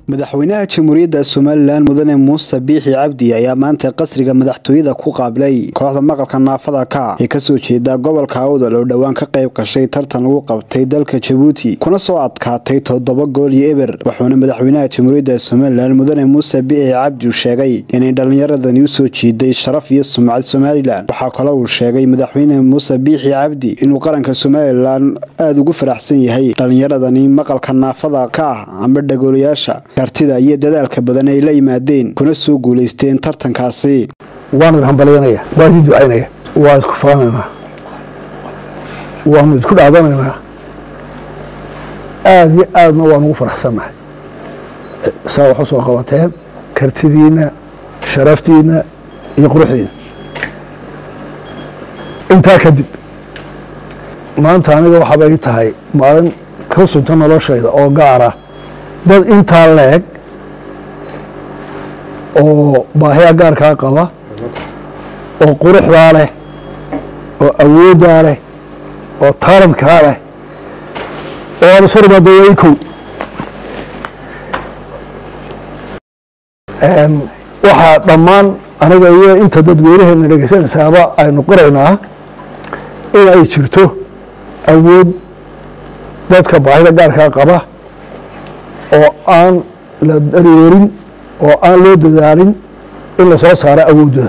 madaxweynaha jamhuuriyadda somalilan mudane muuse biixi cabdi ayaa maanta qasriga madaxtooyada ku qaabilay kooxda maqalka naafada ka ee kasoo jeeda gobolka awdal oo dhowaan ka qayb gashay tartan lagu qabtay dalka jabuuti kuna soo adkaatay toddoba gool iyo eber wuxuuna madaxweynaha jamhuuriyadda somalilan mudane muuse biixi cabdi sheegay inay dhallinyaradani usoo jiiday sharaf iyo sumcad somalilan waxaa kale uu sheegay madaxweyne muuse biixi cabdi inuu qaranka somalilan aada ugu faraxsan yahay dhallinyaradani maqalka naafada ka ah amba dhagoolayaasha kartida iyo dadaalka badan ay la yimaadeen kuna soo guulaysteen tartankaasi waanu hambalyanaya waa idin ducaynaya waa isku faanaynaa waanu isku dhaadanaynaa aada iyo aadna waan ugu faraxsannahay saa wax u soo qabateen kartidiinna sharaftiinna iyo quruxdiina intaa kadib maanta aniga waxaaba ii tahay maalin ka sunta noloshayda oo gaara dad intaa leeg oo baahiya gaarkaa qaba oo quruxdaa leh oo awooddaa leh oo taalantkaa leh oo aan isu rimaado way kow waxaa dhammaan aniga iyo inta dadweynaheena dhegeysanaysaaba aynu qoraynaa in ay jirto awood dadka baahida gaarkaa qaba oo aan la daryeerin oo aan loo dadaalin in la soo saaro awooddooda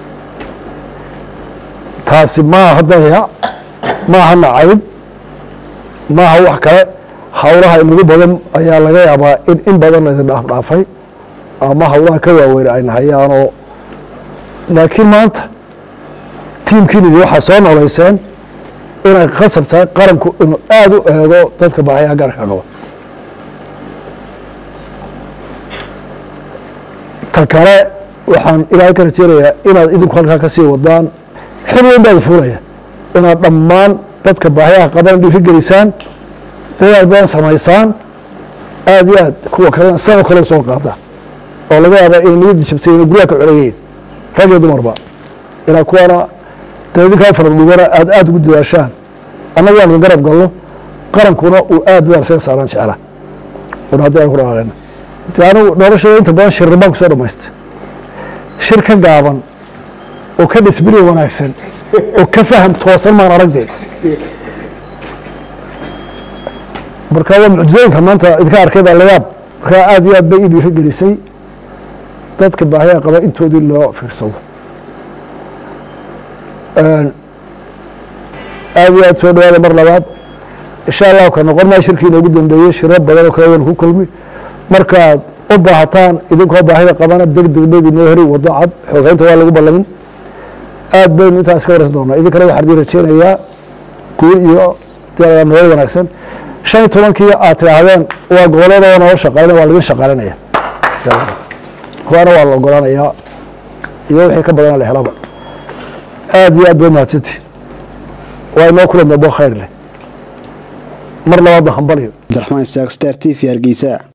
taasi maaha dayac maaha nacayb maaha wax kale howlaha inagu badan ayaa laga yaabaa in in badan laydin dhaafdhaafay ama howlaha ka waaweyn ayna hayaanoo laakiin maanta tiimkiinini waxaa soo noolayseen inay khasab tahay qaranku inuu aada u eego dadka baahiyaha gaarka qaba ta kale waxaan ilaahay ka rajeynayaa inaad idinku halkaa ka sii wadaan xil weyn baad fuulaya inaad dhammaan dadka baahiyaha qaban dhiiri gelisaan dadaal badan samaysaan aada iyo aad kuwa kalena sao kale soo qaada oo laga yaaba inay niyadda jabtay inay guryaha ka coleyihiin rag iyo dumarba inaa kuwana dee idinkaa faradhugana aad aada ugu dadaashaan annaga aan idin garab galno qarankuna uu aada dadaal isaga saaraan jecla una haddii aan ku dhaqaaqayna de anigu noloshada inta badan shirri baan kusoo dhamaystay shir ka gaaban oo ka dhisbili wanaagsan oo ka faham toosan maan aragdee marka waa mucjizooyinka maanta idinka arkay baa layaab markaa aada iyo aad bay ii dhiiri gelisay dadka baahiyaa qaba intoodii loo fiirsado aada iyo aad soo dhawaada mar labaad insha allahu ka noqon maa shirkii inoogu dambeeyey shiro badan oo kale waynu ku kulmi markaad u baahataan idinkoo baahida qabana deg deg bayd inoo heri wado cad xoogeynta waa lagu ballamin aad baynu intaas ka waraysan doonaa idinkana waxaan idin rajeynayaa guul iyo nabad wanaagsan shan iyo tobankii aad tidhaahdeen waa gobolada oo noo shaqaynaya waa laidin shaqaalinaya kuwaana waa la ogolaanayaa iyo wixii ka badana la helaba aada iyo aad bay mahadsantihin waa inoo kulan dambo khayr leh mar labaadna hambaliyo abdiraxmaan isaaq star t v hargeysa